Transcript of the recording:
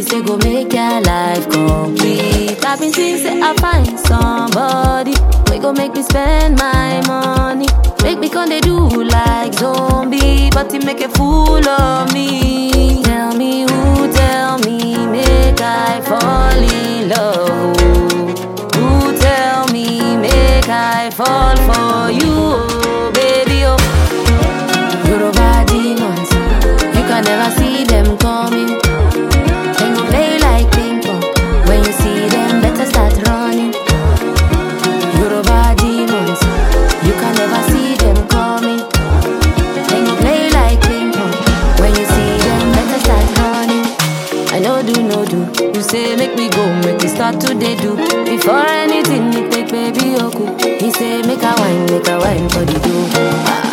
say go make your life complete. I've been seeing say I find somebody we go make me spend my money. Make me come they do like zombie, but he make a fool of me. Tell me who, tell me, make I fall in love. oh. Who tell me, make I fall for you, oh, baby, oh. Yoruba demons, you can never see them coming. They go play like ping pong. When you see them, better start running. Yoruba demons, you can never see them coming. They go play like ping pong. When you see them, better start running. I know do no do. You say make we go, make we start today do. Before anything, you take baby oku. He say make a wine, make a wine for the do.